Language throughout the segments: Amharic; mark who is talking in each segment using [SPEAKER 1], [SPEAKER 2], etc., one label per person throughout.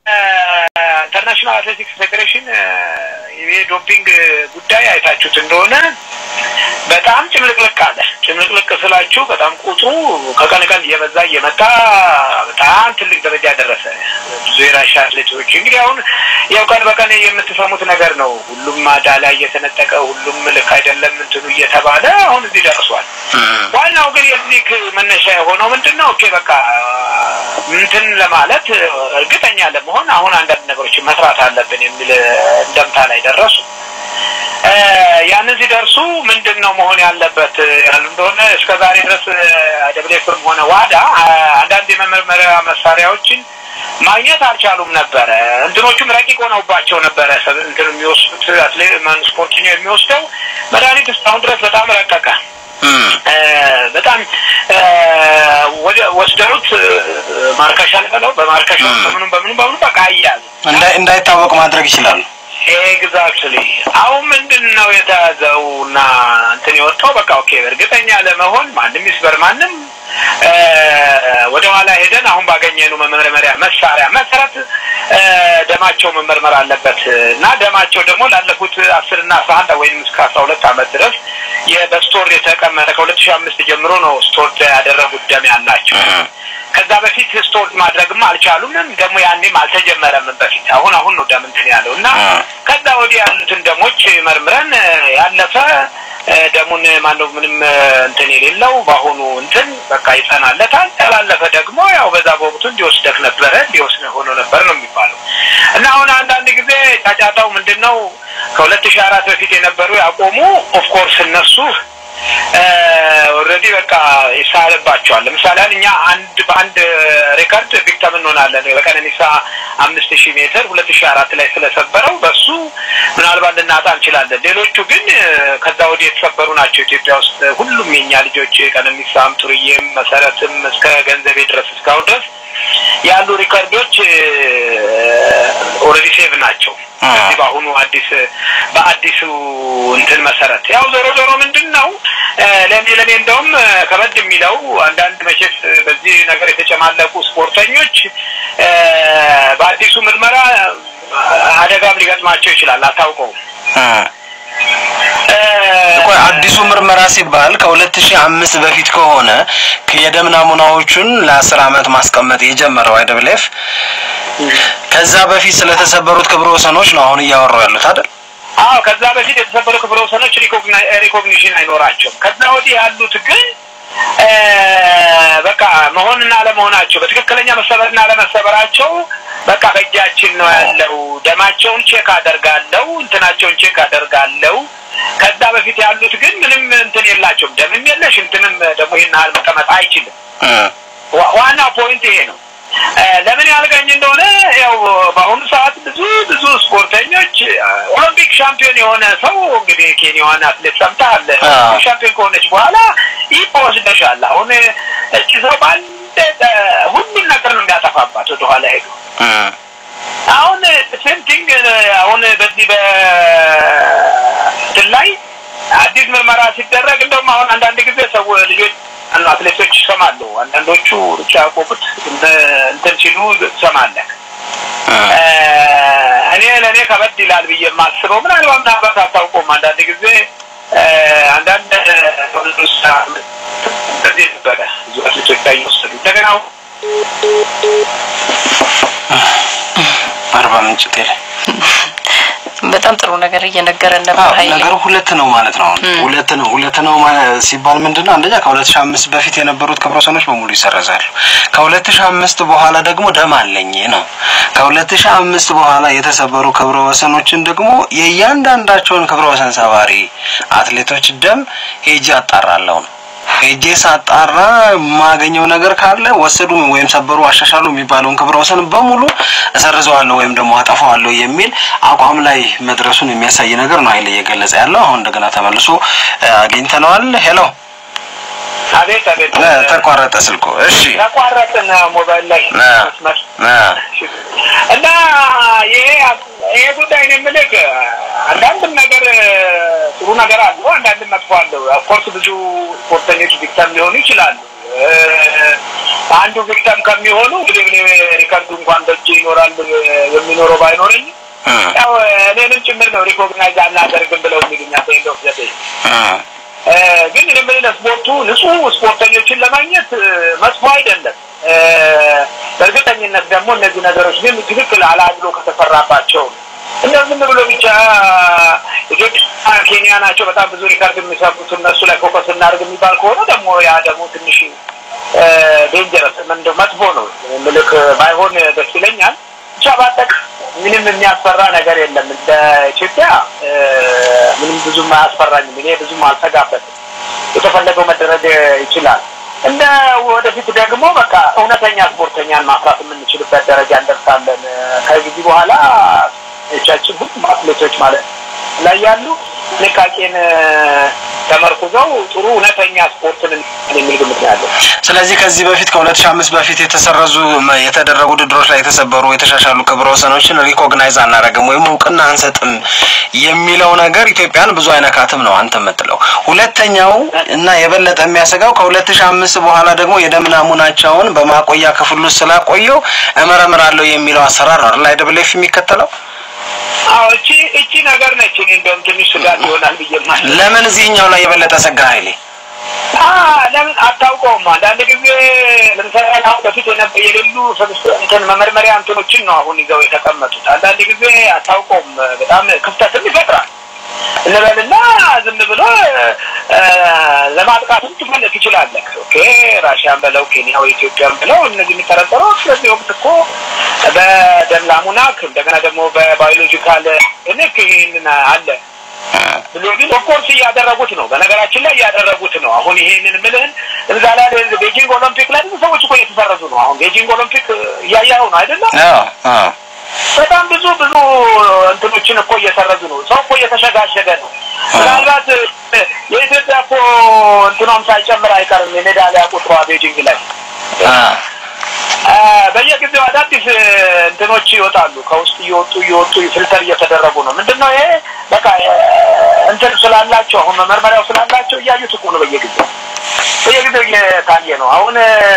[SPEAKER 1] ኢንተርናሽናል አትሌቲክስ ፌዴሬሽን የዶፒንግ ጉዳይ አይታችሁት እንደሆነ በጣም ጭምልቅልቅ አለ። ጭምልቅልቅ ስላችሁ በጣም ቁጥሩ ከቀን ቀን እየበዛ እየመጣ በጣም ትልቅ ደረጃ ደረሰ። ብዙ የራሻ አትሌቶች እንግዲህ አሁን ያው ቀን በቀን የምትሰሙት ነገር ነው። ሁሉም ማዳሊያ እየተነጠቀ ሁሉም ልክ አይደለም እንትኑ እየተባለ አሁን እዚህ ደርሷል። ዋናው ግን የዚህ መነሻ የሆነው ምንድን ነው? ኦኬ በቃ እንትን ለማለት እርግጠኛ ለመሆን አሁን አንዳንድ ነገሮችን መስራት አለብን የሚል እንደምታ ላይ ደረሱ። ያንን ሲደርሱ ምንድን ነው መሆን ያለበት ያሉ እንደሆነ እስከ ዛሬ ድረስ ደብሌፍም ሆነ ዋዳ አንዳንድ የመመርመሪያ መሳሪያዎችን ማግኘት አልቻሉም ነበረ። እንትኖቹም ረቂቅ ሆነውባቸው ነበረ። እንትን የሚወስዱት አትሌት ስፖርተኛ የሚወስደው መድኃኒት እስካሁን ድረስ በጣም ረቀቀ። በጣም ወስደሩት ማርከሻ ልበለው በማርከሻ በምኑ በምኑ በምኑ በቃ አያዝ
[SPEAKER 2] እንዳይታወቅ ማድረግ ይችላሉ።
[SPEAKER 1] ኤግዛክትሊ አሁን ምንድን ነው የተያዘው እና እንትን የወጣው በቃ ኦኬ እርግጠኛ ለመሆን ማንም ይስበር ማንም ወደ ኋላ ሄደን አሁን ባገኘነው መመርመሪያ መሳሪያ መሰረት ደማቸው መመርመር አለበት እና ደማቸው ደግሞ ላለፉት አስር እና አስራ አንድ ወይም እስከ አስራ ሁለት አመት ድረስ በስቶር የተቀመጠ ከሁለት ሺህ አምስት ጀምሮ ነው ስቶር ያደረጉት ደም ያላቸው። ከዛ በፊት ስቶር ማድረግም አልቻሉም። ደግሞ ያኔም አልተጀመረም በፊት አሁን አሁን ነው ደም እንትን ያለው እና ከዛ ወዲህ ያሉትን ደሞች መርምረን ያለፈ ደሙን ማነው ምንም እንትን የሌለው በአሁኑ እንትን በቃ ይጸናለታል። ያላለፈ ደግሞ ያው በዛ በወቅቱ እንዲወስደክ ነበረ እንዲወስድ ሆኖ ነበር ነው የሚባለው እና አሁን አንዳንድ ጊዜ ጫጫታው ምንድን ነው ከሁለት ሺህ አራት በፊት የነበሩ ያቆሙ ኦፍኮርስ እነሱ ኦልሬዲ በቃ ይሳልባቸዋል። ለምሳሌ እኛ አንድ በአንድ ሬከርድ ቪክተም እንሆናለን። በቀነኒሳ አምስት ሺህ ሜትር ሁለት ሺህ አራት ላይ ስለሰበረው በሱ ምናልባት ልናጣ እንችላለን። ሌሎቹ ግን ከዛ ወዲህ የተሰበሩ ናቸው። ኢትዮጵያ ውስጥ ሁሉም የኛ ልጆች ቀነኒሳም፣ ጡርዬም፣ መሰረትም እስከ ገንዘቤ ድረስ እስካሁን ድረስ ያሉ ሪከርዶች ኦልሬዲ ሴቭ ናቸው። እዚህ በአሁኑ አዲስ በአዲሱ እንትን መሰረት ያው ዞሮ ዞሮ ምንድን ነው ለእኔ ለእኔ እንደውም ከበድ የሚለው አንዳንድ መቼስ በዚህ ነገር የተጨማለቁ ስፖርተኞች በአዲሱ ምርመራ አደጋም ሊገጥማቸው ይችላል። አታውቀውም።
[SPEAKER 2] ቆይ አዲሱ ምርመራ ሲባል ከሁለት ሺህ አምስት በፊት ከሆነ የደም ናሙናዎቹን ለአስር አመት ማስቀመጥ የጀመረው አይደብሌፍ ከዛ በፊት ስለተሰበሩት ክብረ ወሰኖች ነው አሁን እያወራው ያሉት አይደል?
[SPEAKER 1] አዎ ከዛ በፊት የተሰበሩ ክብረ ወሰኖች ሪኮግኒሽን አይኖራቸውም። ከዛ ወዲህ ያሉት ግን በቃ መሆንና አለመሆናቸው በትክክለኛ መሰበርና አለመሰበራቸው በቃ በእጃችን ነው ያለው። ደማቸውን ቼክ አደርጋለሁ፣ እንትናቸውን ቼክ አደርጋለሁ። ከዛ በፊት ያሉት ግን ምንም እንትን የላቸውም። ደምም የለሽ እንትንም ደግሞ ይህን ያህል መቀመጥ አይችልም። ዋናው ፖይንት ይሄ ነው። ለምን ያልገኝ እንደሆነ ያው በአሁኑ ሰዓት ብዙ ብዙ ስፖርተኞች ኦሎምፒክ ሻምፒዮን የሆነ ሰው እንግዲህ ኬንያዋን አትሌት ሰምተሃል። ሻምፒዮን ከሆነች በኋላ ይወስደሻል። አሁን እቺ ሰው በአንድ ሁሉን ነገር ነው የሚያጠፋባት ወደኋላ ሄዱ። አሁን ሴምቲንግ አሁን በዚህ በእንትን ላይ አዲስ ምርመራ ሲደረግ እንደውም አሁን አንዳንድ ጊዜ ሰው ልጆች አትሌቶች ይሰማሉ። አንዳንዶቹ ሩጫ ያቆሙት እንትን ሲሉ ትሰማለህ። እኔ ለእኔ ከበድ ይላል ብዬ የማስበው ምናልባት ምናልባት አታውቆም። አንዳንድ ጊዜ አንዳንድ እንደዚህ ነበረ ብዙ አትሌቶች ላይ ይወሰዱ እንደገና
[SPEAKER 2] አርባ ምንጭ ቴሌ
[SPEAKER 3] በጣም ጥሩ ነገር እየነገረን ነበር። ኃይሌ
[SPEAKER 2] ነገሩ ሁለት ነው ማለት ነው። ሁለት ነው ሁለት ነው ሲባል ምንድን ነው? አንደኛ ከሁለት ሺህ አምስት በፊት የነበሩት ክብረ ወሰኖች በሙሉ ይሰረዛሉ። ከሁለት ሺህ አምስት በኋላ ደግሞ ደም አለኝ ነው። ከሁለት ሺህ አምስት በኋላ የተሰበሩ ክብረ ወሰኖችን ደግሞ የእያንዳንዳቸውን ክብረ ወሰን ሰባሪ አትሌቶች ደም ሄጄ አጣራለሁ ነው ሄጄ ሳጣራ የማገኘው ነገር ካለ ወሰዱ ወይም ሰበሩ፣ አሻሻሉ የሚባለውን ክብረ ወሰን በሙሉ እሰርዘዋለሁ ወይም ደግሞ አጠፋዋለሁ የሚል አቋም ላይ መድረሱን የሚያሳይ ነገር ነው ኃይል እየገለጸ ያለው። አሁን እንደገና ተመልሶ አግኝተነዋል። ሄሎ፣
[SPEAKER 1] አቤት አቤት፣
[SPEAKER 2] ተቋረጠ ስልኩ። እሺ፣
[SPEAKER 1] ተቋረጥን ሞባይል ላይ መስመር እና ይሄ ይሄ ጉዳይ ነው የምልህ አንዳንድም ነገር ጥሩ ነገር አለው፣ አንዳንድም መጥፎ አለው። ኦፍኮርስ ብዙ ስፖርተኞች ቪክተም ሊሆኑ ይችላሉ። አንዱ ቪክተም ከሚሆኑ እንግዲህ እኔ ሪከርዱ እንኳን በእጅ ይኖራል የሚኖረው ባይኖረኝ ያው እኔንም ጭምር ነው ሪኮግናይዝ አናደርግም ብለው የሚሉኛ በኤንዶፍ ዘዴ ግን እኔ የምልህ ለስፖርቱ ንጹህ ስፖርተኞችን ለማግኘት መጥፎ አይደለም። በእርግጠኝነት ደግሞ እነዚህ ነገሮች ግን ትክክል አላድሎ ከተሰራባቸው እንደ ዝም ብሎ ብቻ ኢትዮጵያ ኬንያ ናቸው በጣም ብዙ ሪካርድ የሚሰሩት እነሱ ላይ ፎከስ እናድርግ የሚባል ከሆነ ደግሞ ያ ደግሞ ትንሽ ዴንጀረስ ምንድን መጥፎ ነው። ምልክ ባይሆን ደስ ይለኛል። ብቻ ባጠቅ ምንም የሚያስፈራ ነገር የለም። እንደ ኢትዮጵያ ምንም ብዙም አያስፈራኝም። እኔ ብዙም አልሰጋበትም። የተፈለገው መደረግ ይችላል። እንደ ወደፊት ደግሞ በቃ እውነተኛ ስፖርተኛን ማፍራት የምንችልበት ደረጃ እንደርሳለን። ከጊዜ በኋላ ቻችን ሁሉም አትሌቶች ማለት ላይ ያሉ ጥንቃቄን ተመርኩዘው ጥሩ እውነተኛ ስፖርትን የሚል ግምት ነው ያለው።
[SPEAKER 2] ስለዚህ ከዚህ በፊት ከሁለት ሺህ አምስት በፊት የተሰረዙ የተደረጉ ውድድሮች ላይ የተሰበሩ የተሻሻሉ ክብረ ወሰኖችን ሪኮግናይዝ አናደርግም ወይም እውቅና አንሰጥም የሚለው ነገር ኢትዮጵያን ብዙ አይነካትም ነው አንተ የምትለው። ሁለተኛው እና የበለጠ የሚያሰጋው ከሁለት ሺህ አምስት በኋላ ደግሞ የደም ናሙናቸውን በማቆያ ክፍል ውስጥ ስላቆየው እመረምራለሁ የሚለው አሰራር ነው አይደል አይደብሌፍ የሚከተለው
[SPEAKER 1] አዎ እቺ እቺ ነገር ነች። እኔ እንደውም ትንሽ ስጋት ይሆናል ብዬ ማለት
[SPEAKER 2] ለምን እዚህኛው ላይ የበለጠ ሰጋ ኃይሌ
[SPEAKER 1] ለምን አታውቀውም? አንዳንድ ጊዜ ለምሳሌ አሁን በፊት የነበ የሌሉ እንትን መመርመሪያ እንትኖችን ነው አሁን ይዘው የተቀመጡት። አንዳንድ ጊዜ አታውቀውም፣ በጣም ክፍተትም ይፈጥራል እንበልና ዝም ብሎ ለማጥቃትም ትፈልግ ትችላለህ። ኦኬ ራሽያን በለው ኬንያ ወይ ኢትዮጵያን ብለው እነዚህ የሚጠረጠሩ ስለዚህ ወቅት እኮ በደም ናሙና እንደገና ደግሞ በባዮሎጂካል ንክ ይህንን አለ ብሎ ግን ኦፍኮርስ እያደረጉት ነው። በነገራችን ላይ እያደረጉት ነው። አሁን ይሄንን ምልህን እዛ ላይ ቤጂንግ ኦሎምፒክ ላይ ብዙ ሰዎች እኮ እየተሰረዙ ነው። አሁን ቤጂንግ ኦሎምፒክ እያያኸው ነው አይደለም? በጣም ብዙ ብዙ እንትኖችን እኮ እየሰረዙ ነው። ሰው እኮ እየተሸጋሸገ ነው። ምናልባት የኢትዮጵያ እኮ እንትኗም ሳይጨምር አይቀርም የሜዳሊያ ቁጥሯ ቤጂንግ ላይ በየጊዜው አዳዲስ እንትኖች ይወጣሉ። ከውስጥ እየወጡ እየወጡ ፊልተር እየተደረጉ ነው። ምንድን ነው ይሄ? በቃ እንትን ስላላቸው አሁን መመርመሪያው ስላላቸው እያዩት እኮ ነው። በየጊዜው በየጊዜው እየታየ ነው። አሁን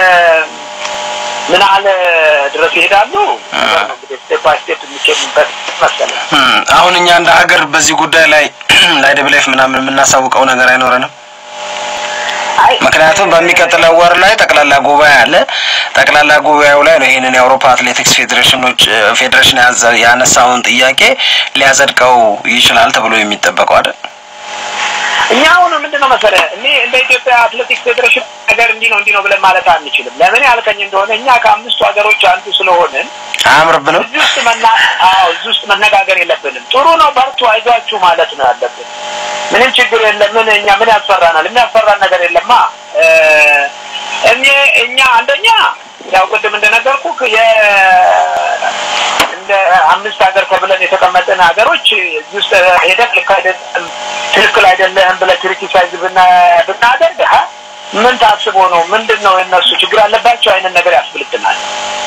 [SPEAKER 1] ምን ያህል ድረስ ይሄዳሉ? እንግዲህ ስቴፕ ባይ ስቴፕ የሚኬድበት መሰለኝ።
[SPEAKER 2] አሁን እኛ እንደ ሀገር በዚህ ጉዳይ ላይ ለአይደብሌፍ ምናምን የምናሳውቀው ነገር አይኖረንም። ምክንያቱም በሚቀጥለው ወር ላይ ጠቅላላ ጉባኤ አለ። ጠቅላላ ጉባኤው ላይ ነው ይህንን የአውሮፓ አትሌቲክስ ፌዴሬሽኖች ፌዴሬሽን ያነሳውን ጥያቄ ሊያጸድቀው ይችላል ተብሎ የሚጠበቀው አይደል?
[SPEAKER 1] እኛ አሁን ምንድን ነው መሰለህ እኔ እንደ ኢትዮጵያ አትሌቲክስ ፌዴሬሽን ነገር እንዲህ ነው እንዲህ ነው ብለን ማለት አንችልም። ለምን ያልከኝ እንደሆነ እኛ ከአምስቱ ሀገሮች አንዱ ስለሆንን
[SPEAKER 2] አያምርብንም።
[SPEAKER 1] እዚህ ውስጥ መና አዎ እዚህ ውስጥ መነጋገር የለብንም። ጥሩ ነው በርቱ፣ አይዟችሁ ማለት ነው ያለብን። ምንም ችግር የለም። ምን እኛ ምን ያስፈራናል? የሚያስፈራን ነገር የለማ። እኔ እኛ አንደኛ ያው ቅድም እንደነገርኩ እንደ አምስት ሀገር ተብለን የተቀመጠን ሀገሮች እዚህ ውስጥ ሄደህ ልክ አይደለም ትክክል አይደለህም ብለህ ክሪቲሳይዝ ብናደርግ ምን ታስቦ ነው? ምንድን ነው የነሱ ችግር አለባቸው አይነት ነገር ያስብልብናል።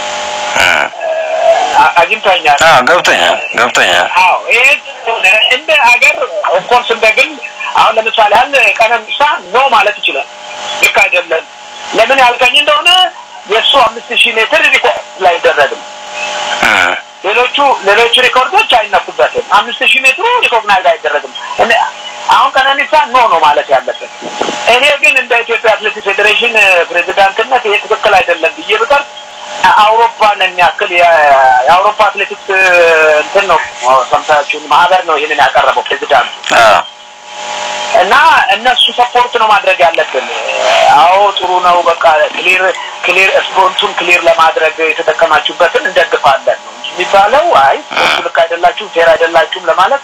[SPEAKER 1] አግኝቶኛል።
[SPEAKER 2] ገብቶኛል ገብቶኛል።
[SPEAKER 1] አዎ ይሄ እንደ ሀገር ኦፍኮርስ እንደ ግል አሁን ለምሳሌ ያህል ቀነኒሳ ኖ ማለት ይችላል። ልክ አይደለም። ለምን ያልከኝ እንደሆነ የእሱ አምስት ሺህ ሜትር ሪኮርድ ላይ አይደረግም። ሌሎቹ ሌሎቹ ሪኮርዶች አይነኩበትም። አምስት ሺህ ሜትሩ ሪኮግናይዝ አይደረግም። አሁን ቀነኒሳ ኖ ነው ማለት ያለበት። እኔ ግን እንደ ኢትዮጵያ አትሌቲክስ ፌዴሬሽን ፕሬዚዳንትነት ይሄ ትክክል አይደለም ብዬ ብቀር አውሮፓን የሚያክል የአውሮፓ አትሌቲክስ እንትን ነው ሰምታችሁን ማህበር ነው ይህንን ያቀረበው ፕሬዚዳንቱ እና እነሱ ሰፖርት ነው ማድረግ ያለብን። አዎ ጥሩ ነው። በቃ ክሊር ክሊር ስፖንቱን ክሊር ለማድረግ የተጠቀማችሁበትን እንደግፋለን ነው የሚባለው። አይ ስፖንቱ ልክ አይደላችሁም፣ ፌር አይደላችሁም ለማለት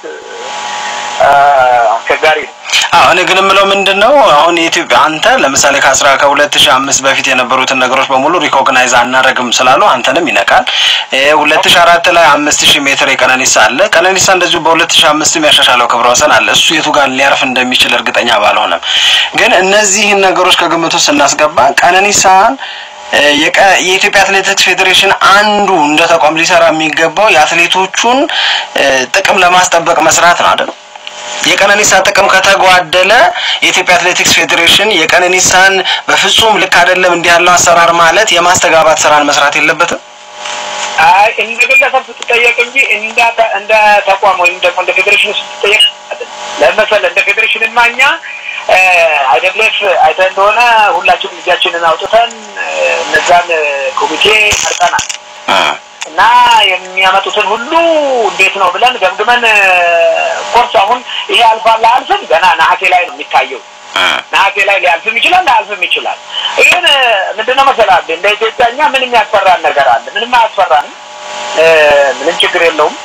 [SPEAKER 1] አስቸጋሪ ነው።
[SPEAKER 2] አዎ እኔ ግን የምለው ምንድን ነው አሁን የኢትዮጵያ አንተ ለምሳሌ ከአስራ ከሁለት ሺህ አምስት በፊት የነበሩትን ነገሮች በሙሉ ሪኮግናይዝ አናረግም ስላሉ አንተንም ይነካል። ሁለት ሺህ አራት ላይ አምስት ሺህ ሜትር የቀነኒሳ አለ። ቀነኒሳ እንደዚሁ በሁለት ሺህ አምስትም ያሻሻለው ክብረ ወሰን አለ። እሱ የቱ ጋር ሊያርፍ እንደሚችል እርግጠኛ ባልሆነም ግን እነዚህን ነገሮች ከግምቱ ስናስገባ ቀነኒሳን የኢትዮጵያ አትሌቲክስ ፌዴሬሽን አንዱ እንደ ተቋም ሊሰራ የሚገባው የአትሌቶቹን ጥቅም ለማስጠበቅ መስራት ነው አይደል? የቀነኒሳ ጥቅም ከተጓደለ የኢትዮጵያ አትሌቲክስ ፌዴሬሽን የቀነኒሳን በፍጹም ልክ አይደለም እንዲህ ያለው አሰራር ማለት የማስተጋባት ስራን መስራት የለበትም።
[SPEAKER 1] አይ እንደ ግለሰብ ስትጠየቅ እንጂ እንደ እንደ ተቋም ወይም ደግሞ እንደ ፌዴሬሽን ስትጠየቅ ለመሰለ እንደ ፌዴሬሽንማ እኛ አይደብሌፍ አይተህ እንደሆነ ሁላችንም ልጃችንን አውጥተን እነዛን ኮሚቴ መርጠናል እና የሚያመጡትን ሁሉ እንዴት ነው ብለን ገምግመን ኮርስ አሁን ይሄ አልፋል አልፍም ገና ነሐሴ ላይ ነው የሚታየው። ነሐሴ ላይ ሊያልፍም ይችላል ላያልፍም ይችላል። ይህን ምንድነው መሰላል እንደ ኢትዮጵያ እኛ ምንም ያስፈራን ነገር አለ? ምንም አያስፈራንም። ምንም ችግር የለውም።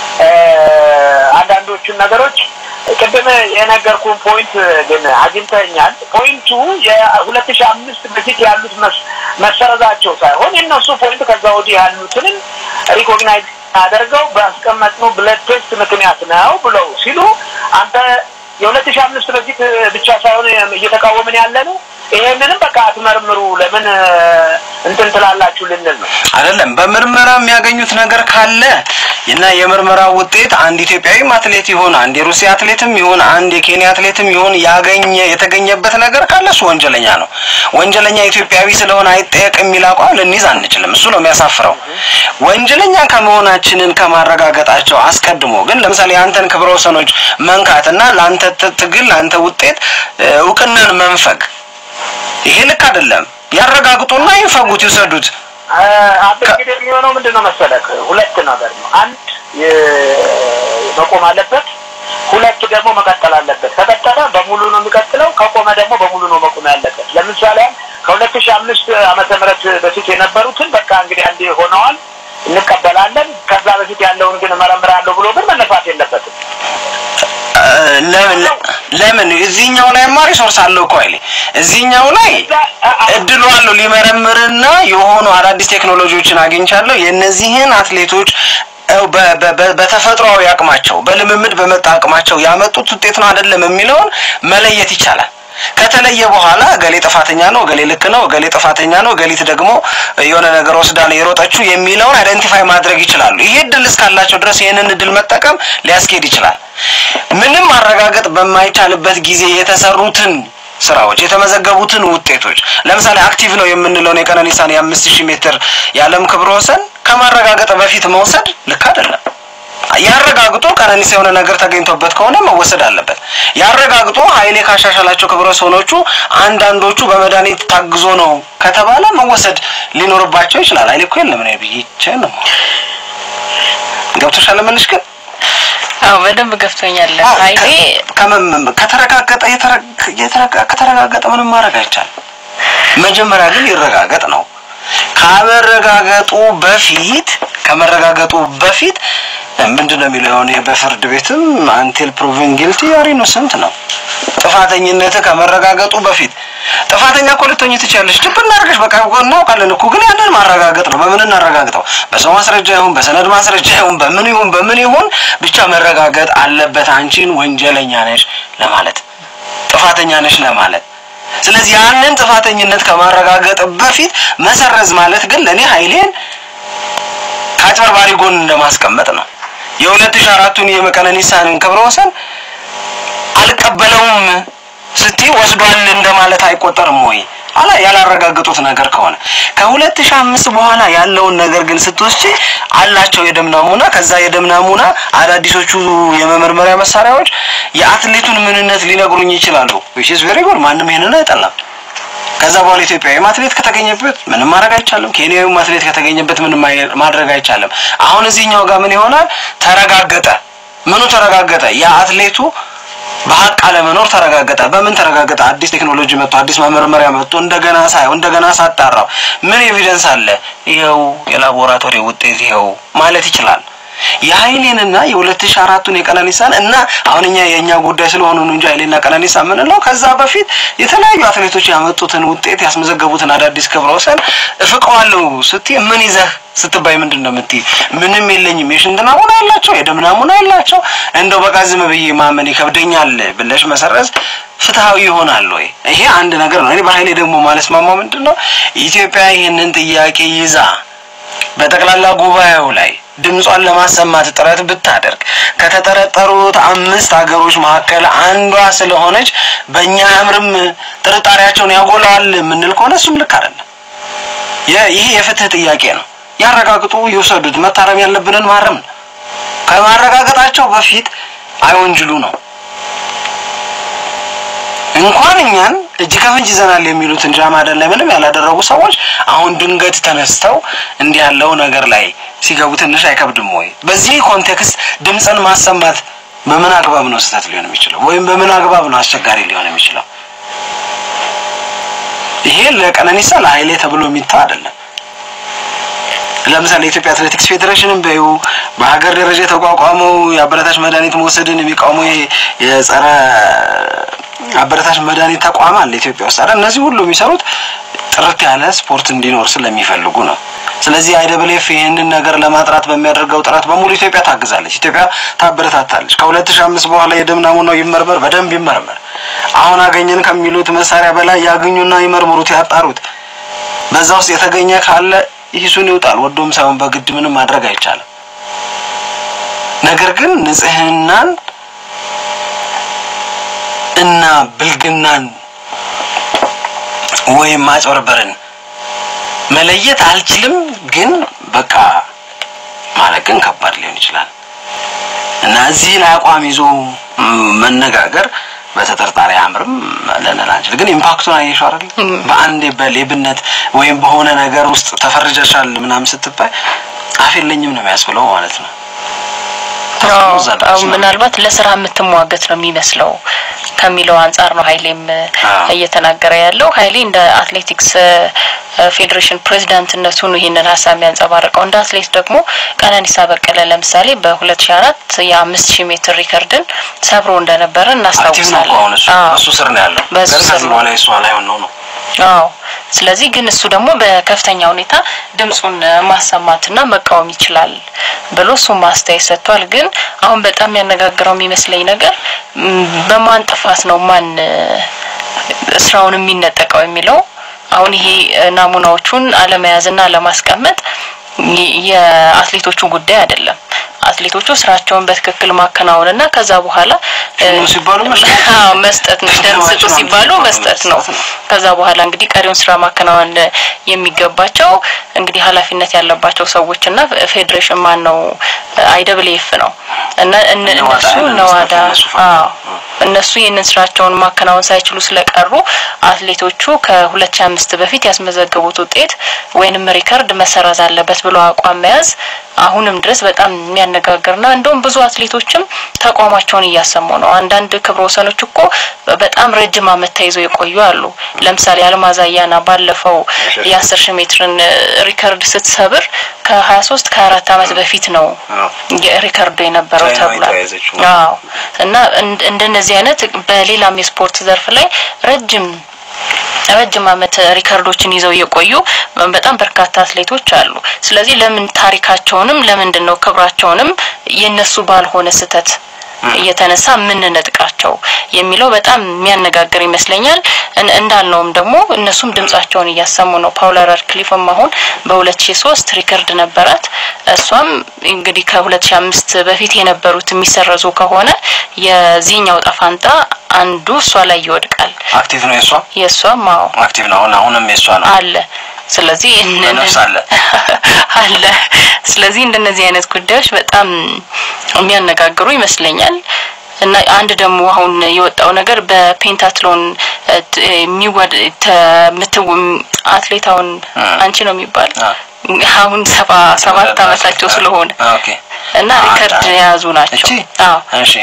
[SPEAKER 1] አንዳንዶቹን ነገሮች ቅድም የነገርኩን ፖይንት ግን አግኝተኛል። ፖይንቱ የሁለት ሺህ አምስት በፊት ያሉት መሰረዛቸው ሳይሆን የእነሱ ፖይንት ከዛ ወዲህ ያሉትንም ሪኮግናይዝ አደርገው ባስቀመጥነው ብለድ ቴስት ምክንያት ነው ብለው ሲሉ አንተ የሁለት ሺህ አምስት በፊት ብቻ ሳይሆን እየተቃወምን ያለ ነው። ይሄንንም በቃ አትመርምሩ፣ ለምን እንትን ትላላችሁ ልንል ነው።
[SPEAKER 2] አይደለም በምርመራ የሚያገኙት ነገር ካለ እና የምርመራ ውጤት አንድ ኢትዮጵያዊም አትሌት ይሁን አንድ የሩሲያ አትሌትም ይሁን አንድ የኬንያ አትሌትም ይሁን ያገኘ የተገኘበት ነገር ካለ እሱ ወንጀለኛ ነው። ወንጀለኛ ኢትዮጵያዊ ስለሆነ አይጠየቅ የሚል አቋም ልንይዝ አንችልም። እሱ ነው የሚያሳፍረው። ወንጀለኛ ከመሆናችንን ከማረጋገጣቸው አስቀድሞ ግን ለምሳሌ የአንተን ክብረ ወሰኖች መንካት እና ለአንተ ትግል ለአንተ ውጤት እውቅናን መንፈግ ይሄ ልክ አይደለም። ያረጋግጡና ይንፈጉት፣ ይውሰዱት።
[SPEAKER 1] አንተ እንግዲህ የሚሆነው ምንድን ነው መሰለህ፣ ሁለት ነገር ነው። አንድ መቆም አለበት፣ ሁለት ደግሞ መቀጠል አለበት። ከቀጠለ በሙሉ ነው የሚቀጥለው፣ ከቆመ ደግሞ በሙሉ ነው መቆም ያለበት። ለምሳሌ ከሁለት ሺህ አምስት ዓመተ ምህረት በፊት የነበሩትን በቃ እንግዲህ አንድ ሆነዋል እንቀበላለን። ከዛ በፊት ያለውን ግን እመረምራለሁ ብሎ ግን መነሳት የለበትም።
[SPEAKER 2] ለምን ለምን እዚህኛው ላይማ ሪሶርስ አለው እኮ አይደል? እዚህኛው ላይ እድሉ አለው ሊመረምርና የሆኑ አዳዲስ ቴክኖሎጂዎችን አግኝቻለሁ የእነዚህን አትሌቶች በተፈጥሯዊ አቅማቸው በልምምድ በመጣ አቅማቸው ያመጡት ውጤት ነው አይደለም የሚለውን መለየት ይቻላል። ከተለየ በኋላ እገሌ ጥፋተኛ ነው፣ እገሌ ልክ ነው፣ እገሌ ጥፋተኛ ነው፣ እገሊት ደግሞ የሆነ ነገር ወስዳ ነው የሮጠችው የሚለውን አይደንቲፋይ ማድረግ ይችላሉ። ይሄ እድል እስካላቸው ድረስ ይህንን እድል መጠቀም ሊያስኬድ ይችላል። ምንም ማረጋገጥ በማይቻልበት ጊዜ የተሰሩትን ስራዎች የተመዘገቡትን ውጤቶች ለምሳሌ አክቲቭ ነው የምንለውን የቀነኒሳን የአምስት ሺህ ሜትር የዓለም ክብረ ወሰን ከማረጋገጥ በፊት መውሰድ ልክ አይደለም። ያረጋግጦ ቀነኒሳ የሆነ ነገር ተገኝቶበት ከሆነ መወሰድ አለበት። ያረጋግጦ ኃይሌ ካሻሻላቸው ክብረ ወሰኖቹ አንዳንዶቹ በመድኃኒት ታግዞ ነው ከተባለ መወሰድ ሊኖርባቸው ይችላል። ኃይሌ እኮ የለም ነው ብዬ ነው። ገብቶሻል? ለምንሽ ግን
[SPEAKER 3] አዎ በደንብ ገብቶኛል። ኃይሌ
[SPEAKER 2] ከተረጋገጠ ከተረጋገጠ ምንም ማድረግ አይቻልም። መጀመሪያ ግን ይረጋገጥ ነው። ከመረጋገጡ በፊት ከመረጋገጡ በፊት ምንድን ነው የሚለው የሆነ በፍርድ ቤትም አንቴል ፕሩቭን ጊልቲ አር ኢኖሰንት ነው። ጥፋተኝነት ከመረጋገጡ በፊት ጥፋተኛ እኮ ልትሆኚ ትችያለሽ። ድብ እናደርገሽ በቃ እናውቃለን እኮ ግን ያንን ማረጋገጥ ነው። በምን እናረጋግጠው? በሰው ማስረጃ ይሁን በሰነድ ማስረጃ ይሁን በምን ይሁን በምን ይሁን ብቻ መረጋገጥ አለበት አንቺን ወንጀለኛ ነሽ ለማለት ጥፋተኛ ነሽ ለማለት ስለዚህ ያንን ጥፋተኝነት ከማረጋገጥ በፊት መሰረዝ ማለት ግን ለእኔ ኃይሌን ከአጭበርባሪ ጎን እንደማስቀመጥ ነው። የሁለት ሺህ አራቱን የቀነኒሳን ክብረ ወሰን አልቀበለውም ስትይ ወስዷል እንደማለት አይቆጠርም ወይ? አላ ያላረጋገጡት ነገር ከሆነ ከሁለት ሺህ አምስት በኋላ ያለውን ነገር ግን ስትወስጂ አላቸው የደም ናሙና። ከዛ የደም ናሙና አዳዲሶቹ የመመርመሪያ መሳሪያዎች የአትሌቱን ምንነት ሊነግሩኝ ይችላሉ። ዊች ኢዝ ቬሪ ጉድ። ማንም ይሄንን አይጠላም። ከዛ በኋላ ኢትዮጵያዊም አትሌት ከተገኘበት ምንም ማድረግ አይቻልም። ኬንያዊም አትሌት ከተገኘበት ምንም ማድረግ አይቻልም። አሁን እዚህኛው ጋር ምን ይሆናል? ተረጋገጠ። ምኑ ተረጋገጠ? የአትሌቱ በሀቅ አለመኖር ተረጋገጠ። በምን ተረጋገጠ? አዲስ ቴክኖሎጂ መጥቶ አዲስ መመርመሪያ መጥቶ እንደገና ሳየው እንደገና ሳጣራው ምን ኤቪደንስ አለ? ይኸው የላቦራቶሪ ውጤት ይኸው ማለት ይችላል። የሀይሌንና የሁለት ሺህ አራቱን የቀነኒሳን እና አሁን እኛ የእኛ ጉዳይ ስለሆኑ ነው እንጂ ሀይሌና ቀነኒሳ የምንለው ከዛ በፊት የተለያዩ አትሌቶች ያመጡትን ውጤት ያስመዘገቡትን አዳዲስ ክብረ ወሰን እፍቀዋለሁ ስትይ ምን ይዘህ ስትባይ ምንድን ነው የምትይ? ምንም የለኝም። የሽንት ናሙና ያላቸው የደም ናሙና ያላቸው እንደው በቃ ዝም ብዬ ማመን ይከብደኛል ብለሽ መሰረዝ ፍትሐዊ ይሆናል ወይ? ይሄ አንድ ነገር ነው። እኔ በሀይሌ ደግሞ ማለት ማማው ምንድን ነው ኢትዮጵያ ይህንን ጥያቄ ይዛ በጠቅላላ ጉባኤው ላይ ድምጿን ለማሰማት ጥረት ብታደርግ ከተጠረጠሩት አምስት ሀገሮች መካከል አንዷ ስለሆነች በእኛ አምርም ጥርጣሬያቸውን ያጎላዋል የምንል ከሆነ እሱም ልክ አይደለም። ይሄ የፍትህ ጥያቄ ነው። ያረጋግጡ፣ ይውሰዱት። መታረም ያለብንን ማረም ነው። ከማረጋገጣቸው በፊት አይወንጅሉ ነው። እንኳን እኛን እጅ ከፍንጅ ይዘናል የሚሉትን ጃማዳን ላይ ምንም ያላደረጉ ሰዎች አሁን ድንገት ተነስተው እንዲህ ያለው ነገር ላይ ሲገቡ ትንሽ አይከብድም ወይ? በዚህ ኮንቴክስት ድምፅን ማሰማት በምን አግባብ ነው ስህተት ሊሆን የሚችለው? ወይም በምን አግባብ ነው አስቸጋሪ ሊሆን የሚችለው? ይሄ ለቀነኒሳ ለኃይሌ ተብሎ የሚተው አይደለም። ለምሳሌ የኢትዮጵያ አትሌቲክስ ፌዴሬሽንን በዩ በሀገር ደረጃ የተቋቋመው የአበረታች መድኃኒት መውሰድን የሚቃወመው የጸረ አበረታች መድኃኒት ተቋም አለ ኢትዮጵያ ውስጥ አይደል? እነዚህ ሁሉ የሚሰሩት ጥርት ያለ ስፖርት እንዲኖር ስለሚፈልጉ ነው። ስለዚህ አይደብሌፍ ይህንን ነገር ለማጥራት በሚያደርገው ጥረት በሙሉ ኢትዮጵያ ታግዛለች፣ ኢትዮጵያ ታበረታታለች። ከሁለት ሺህ አምስት በኋላ የደም ናሙናው ይመርመር፣ በደንብ ይመርመር። አሁን አገኘን ከሚሉት መሳሪያ በላይ ያገኙና ይመርምሩት፣ ያጣሩት። በዛ ውስጥ የተገኘ ካለ ይሱን ይውጣል። ወዶም ሳይሆን በግድ ምንም ማድረግ አይቻልም። ነገር ግን ንጽህናን እና ብልግናን ወይም ማጭበርበርን መለየት አልችልም፣ ግን በቃ ማለት ግን ከባድ ሊሆን ይችላል እና እዚህ ላይ አቋም ይዞ መነጋገር በተጠርጣሪ አምርም ልንል አንችል። ግን ኢምፓክቱን አየሽው አይደል? በአንዴ በሌብነት ወይም በሆነ ነገር ውስጥ ተፈርጀሻል ምናምን ስትባይ አፍ የለኝም ነው የሚያስብለው ማለት ነው።
[SPEAKER 3] ምናልባት ለስራ የምትሟገት ነው የሚመስለው ከሚለው አንጻር ነው ሀይሌም እየተናገረ ያለው። ሀይሌ እንደ አትሌቲክስ ፌዴሬሽን ፕሬዚዳንትነቱን ይህንን ሀሳብ የሚያንጸባርቀው እንደ አትሌት ደግሞ ቀነኒሳ በቀለ ለምሳሌ በሁለት ሺ አራት የአምስት ሺህ ሜትር ሪከርድን ሰብሮ እንደነበረ እናስታውሳለን።
[SPEAKER 2] እሱ ስር ነው ያለው።
[SPEAKER 3] በሱ ስር ነው።
[SPEAKER 2] በኋላ እሷ ላይ ሆነው ነው
[SPEAKER 3] አዎ ስለዚህ ግን እሱ ደግሞ በከፍተኛ ሁኔታ ድምፁን ማሰማትና መቃወም ይችላል ብሎ እሱ ማስተያየት ሰጥቷል። ግን አሁን በጣም ያነጋግረው የሚመስለኝ ነገር በማን ጥፋት ነው ማን ስራውን የሚነጠቀው የሚለው አሁን ይሄ ናሙናዎቹን አለመያዝና አለማስቀመጥ የአትሌቶቹ ጉዳይ አይደለም። አትሌቶቹ ስራቸውን በትክክል ማከናወንና ከዛ በኋላ
[SPEAKER 2] ሲባሉ
[SPEAKER 3] መስጠት ነው። ደም ስጡ ሲባሉ መስጠት ነው። ከዛ በኋላ እንግዲህ ቀሪውን ስራ ማከናወን የሚገባቸው እንግዲህ ኃላፊነት ያለባቸው ሰዎችና ፌዴሬሽን ማን ነው አይደብሌፍ ነው እና እነሱ ነዋዳ እነሱ ይህንን ስራቸውን ማከናወን ሳይችሉ ስለቀሩ አትሌቶቹ ከሁለት ሺ አምስት በፊት ያስመዘገቡት ውጤት ወይንም ሪከርድ መሰረዝ አለበት ብሎ አቋም መያዝ አሁንም ድረስ በጣም የሚያነጋግርና እንደውም ብዙ አትሌቶችም ተቋማቸውን እያሰሙ ነው። አንዳንድ ክብረ ወሰኖች እኮ በጣም ረጅም ዓመት ተይዘው የቆዩ አሉ። ለምሳሌ አልማዝ አያና ባለፈው የአስር ሺህ ሜትርን ሪከርድ ስትሰብር ከሀያ ሶስት ከሀያ አራት ዓመት በፊት ነው ሪከርዱ የነበረው ተብሏል። አዎ እና እንደነዚህ አይነት በሌላም የስፖርት ዘርፍ ላይ ረጅም ረጅም ዓመት ሪከርዶችን ይዘው የቆዩ በጣም በርካታ አትሌቶች አሉ። ስለዚህ ለምን ታሪካቸውንም ለምንድን ነው ክብራቸውንም የነሱ ባልሆነ ስህተት እየተነሳ የምንነጥቃቸው የሚለው በጣም የሚያነጋግር ይመስለኛል። እንዳልነውም ደግሞ እነሱም ድምጻቸውን እያሰሙ ነው። ፓውላ ራድክሊፍም አሁን በሁለት ሺ ሶስት ሪከርድ ነበራት። እሷም እንግዲህ ከሁለት ሺ አምስት በፊት የነበሩት የሚሰረዙ ከሆነ የዚህኛው ጠፋንታ አንዱ እሷ ላይ ይወድቃል።
[SPEAKER 2] አክቲቭ ነው የእሷ
[SPEAKER 3] የእሷም አዎ
[SPEAKER 2] አክቲቭ ነው። አሁን አሁንም የእሷ ነው
[SPEAKER 3] አለ ስለዚህ
[SPEAKER 2] በነፍስ አለ
[SPEAKER 3] አለ። ስለዚህ እንደነዚህ አይነት ጉዳዮች በጣም የሚያነጋግሩ ይመስለኛል። እና አንድ ደግሞ አሁን የወጣው ነገር በፔንታትሎን የሚወድ ምትው አትሌት አሁን አንቺ ነው የሚባል አሁን ሰባ ሰባት አመታቸው ስለሆነ
[SPEAKER 2] ኦኬ
[SPEAKER 3] እና ሪከርድ የያዙ ናቸው።
[SPEAKER 2] እቺ
[SPEAKER 3] አዎ
[SPEAKER 2] እሺ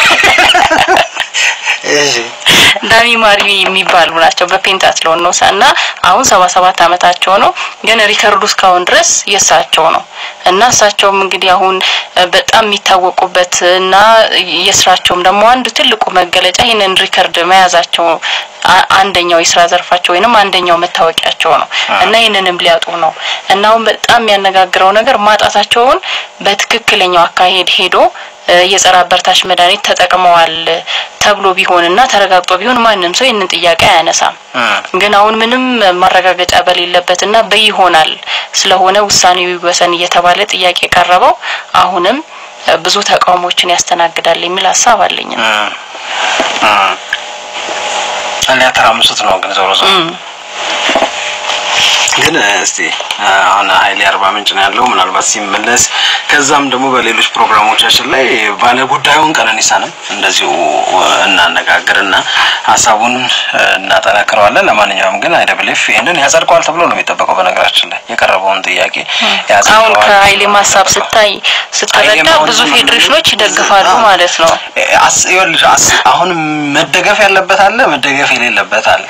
[SPEAKER 2] እሺ
[SPEAKER 3] ዳሚ ማሪ የሚባሉ ናቸው በፔንታትሎን ነው እና አሁን ሰባ ሰባት አመታቸው ነው። ግን ሪከርዱ እስካሁን ድረስ የእሳቸው ነው እና እሳቸውም እንግዲህ አሁን በጣም የሚታወቁበት እና የስራቸውም ደግሞ አንዱ ትልቁ መገለጫ ይህንን ሪከርድ መያዛቸው አንደኛው የስራ ዘርፋቸው ወይንም አንደኛው መታወቂያቸው ነው እና ይህንንም ሊያጡ ነው እና አሁን በጣም የሚያነጋግረው ነገር ማጣታቸውን በትክክለኛው አካሄድ ሄዶ የጸረ አበርታች መድኃኒት ተጠቅመዋል ተብሎ ቢሆንና ተረጋግጦ ቢሆን ማንም ሰው ይህንን ጥያቄ አያነሳም። ግን አሁን ምንም ማረጋገጫ በሌለበትና በይሆናል ስለሆነ ውሳኔው ይወሰን እየተባለ ጥያቄ ቀረበው አሁንም ብዙ ተቃውሞችን ያስተናግዳል የሚል ሀሳብ አለኝ።
[SPEAKER 2] ሊያተራምሱት ነው ግን ዞሮ ዞሮ ግን እስቲ አሁን ሀይሌ አርባ ምንጭ ነው ያለው። ምናልባት ሲመለስ ከዛም ደግሞ በሌሎች ፕሮግራሞቻችን ላይ ባለ ጉዳዩን ቀነኒሳንም እንደዚሁ እናነጋግርና ሀሳቡን እናጠናክረዋለን። ለማንኛውም ግን አይደብሌፍ ይህንን ያጸድቀዋል ተብሎ ነው የሚጠበቀው። በነገራችን ላይ የቀረበውን ጥያቄ
[SPEAKER 3] አሁን ከሀይሌም ሀሳብ ስታይ ስትረዳ ብዙ ፌዴሬሽኖች ይደግፋሉ ማለት ነው።
[SPEAKER 2] ይኸውልሽ አሁን መደገፍ ያለበት አለ፣ መደገፍ የሌለበት አለ።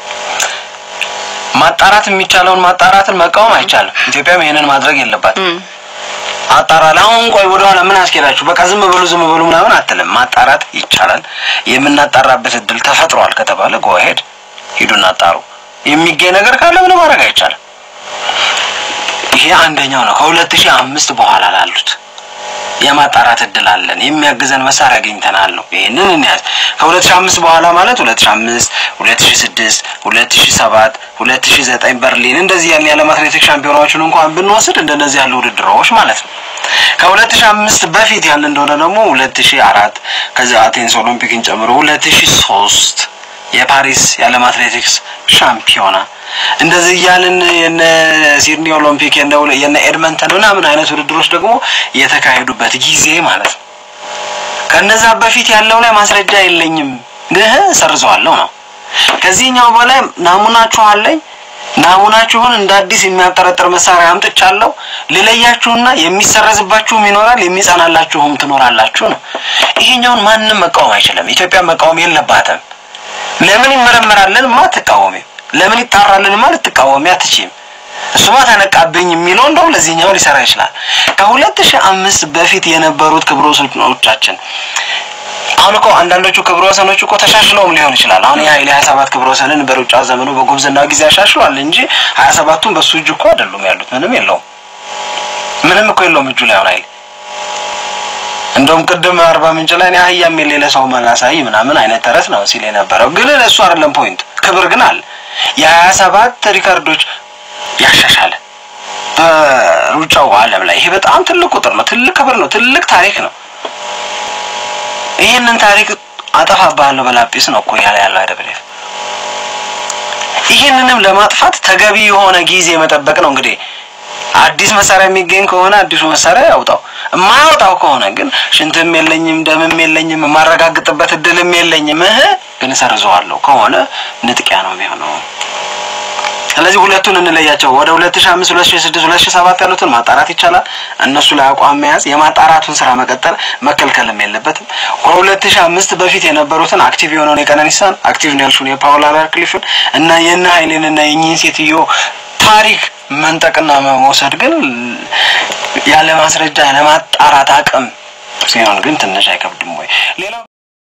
[SPEAKER 2] ማጣራት የሚቻለውን ማጣራትን መቃወም አይቻልም። ኢትዮጵያም ይሄንን ማድረግ የለባትም። አጣራል አሁን ቆይ ወደኋላ ምን አስኬዳችሁ? በቃ ዝም በሉ ዝም በሉ ምናምን አትልም። ማጣራት ይቻላል። የምናጣራበት እድል ተፈጥሯል ከተባለ ጎሄድ ሂዱና አጣሩ። የሚገኝ ነገር ካለ ምንም ማድረግ አይቻልም። ይሄ አንደኛው ነው። ከሁለት ሺህ አምስት በኋላ ላሉት የማጣራት እድል አለን። የሚያግዘን መሳሪያ አግኝተናል ነው። ይህንን እንያዝ። ከሁለት ሺህ አምስት በኋላ ማለት ሁለት ሺህ አምስት ሁለት ሺህ ስድስት ሁለት ሺህ ሰባት ሁለት ሺህ ዘጠኝ በርሊን እንደዚህ ያን የዓለም አትሌቲክስ ሻምፒዮናዎችን እንኳን ብንወስድ እንደነዚህ ያሉ ውድድሮች ማለት ነው። ከሁለት ሺህ አምስት በፊት ያለ እንደሆነ ደግሞ ሁለት ሺህ አራት ከዚያ አቴንስ ኦሎምፒክን ጨምሮ ሁለት ሺህ ሶስት የፓሪስ የዓለም አትሌቲክስ ሻምፒዮና እንደዚህ እያልን የነ ሲድኒ ኦሎምፒክ የነ ኤድመንተን ምናምን አይነት ውድድሮች ደግሞ የተካሄዱበት ጊዜ ማለት ነው። ከነዛ በፊት ያለው ላይ ማስረጃ የለኝም ግን ሰርዘዋለሁ ነው። ከዚህኛው በላይ ናሙናችሁ አለኝ። ናሙናችሁን እንደ አዲስ የሚያጠረጥር መሳሪያ አምጥቻለሁ። ልለያችሁና የሚሰረዝባችሁም ይኖራል፣ የሚጸናላችሁም ትኖራላችሁ ነው። ይሄኛውን ማንም መቃወም አይችልም። ኢትዮጵያ መቃወም የለባትም። ለምን ይመረመራልን ማ አትቃወሚም። ለምን ይጣራልን ማ ልትቃወሚ አትችይም። እሱማ ተነቃብኝ የሚለው እንደውም ለዚህኛው ሊሰራ ይችላል። ከሁለት ሺህ አምስት በፊት የነበሩት ክብረ ወሰኖቻችን አሁን እኮ አንዳንዶቹ ክብረ ወሰኖች እኮ ተሻሽለውም ሊሆን ይችላል። አሁን የሀይሌ ሀያ ሰባት ክብረ ወሰንን በሩጫ ዘመኑ በጉብዝና ጊዜ ያሻሽሏል እንጂ ሀያ ሰባቱን በሱ እጅ እኮ አይደሉም ያሉት። ምንም የለውም፣ ምንም እኮ የለውም እጁ ላይ አሁን ሀይሌ እንደውም ቅድም አርባ ምንጭ ላይ አህያም የሌለ ሰው ማላሳይ ምናምን አይነት ተረት ነው ሲል የነበረው ግን እሱ አይደለም ፖይንት። ክብር ግን አለ። የሀያ ሰባት ሪካርዶች ያሻሻለ በሩጫው ዓለም ላይ ይሄ በጣም ትልቅ ቁጥር ነው። ትልቅ ክብር ነው። ትልቅ ታሪክ ነው። ይህንን ታሪክ አጠፋብሃለሁ በላጲስ ነው እኮ ያለ ያለው አይደብሬ ይህንንም ለማጥፋት ተገቢ የሆነ ጊዜ መጠበቅ ነው እንግዲህ አዲስ መሳሪያ የሚገኝ ከሆነ አዲሱ መሳሪያ ያውጣው። የማያወጣው ከሆነ ግን ሽንትም የለኝም ደምም የለኝም የማረጋግጥበት እድልም የለኝም እህ ግን ሰርዘዋለሁ ከሆነ ንጥቂያ ነው የሚሆነው። ስለዚህ ሁለቱን እንለያቸው። ወደ ሁለት ሺህ አምስት ሁለት ሺህ ስድስት ሁለት ሺህ ሰባት ያሉትን ማጣራት ይቻላል። እነሱ ላይ አቋም መያዝ የማጣራቱን ስራ መቀጠል መከልከልም የለበትም። ከሁለት ሺህ አምስት በፊት የነበሩትን አክቲቭ የሆነውን የቀነኒሳን አክቲቭ ነው ያልሽውን የፓውላ ራድክሊፍን እና የነ ሀይሌን እና የእኚህን ሴትዮ ታሪክ መንጠቅና መውሰድ ግን ያለ ማስረጃ ያለ ማጣራት አቅም ሲሆን ግን ትንሽ አይከብድም ወይ?